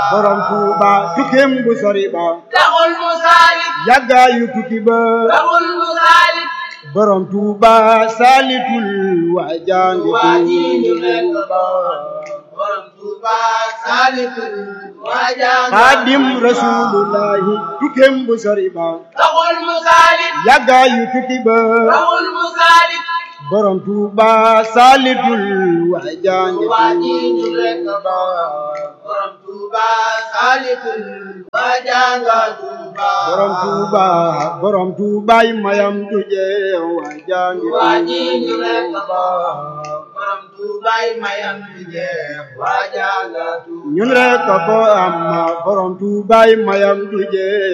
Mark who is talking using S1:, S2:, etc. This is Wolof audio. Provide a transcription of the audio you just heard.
S1: borom Tuuba tukkeem bu sori ba
S2: taxul mu saalit
S1: yàggaayu tukki ba
S2: taxul mu saalit
S1: borom Tuuba saalitul waa jaangi
S2: waa ji ñu nekk
S1: Tuuba
S2: borom Tuuba saalitul waa jàng
S1: xaadim rasulullahi tukkeem bu sori ba
S2: taxul mu saalit
S1: yàggaayu tukki ba
S2: taxul mu saalit
S1: borom Tuuba saalitul waa jaangi
S2: waa ji ñu nekk
S1: Tuuba
S2: borom Tuuba saalitul waa jàng Tuuba
S1: borom Tuuba borom Tuubaay mayam du jeex waa jaangi
S2: waa ji ñu nekk
S1: Tuuba
S2: borom Tuubaay mayam di jeex waa jàng Tuuba
S1: ñun rek ko am borom Tuubaay mayam du jeex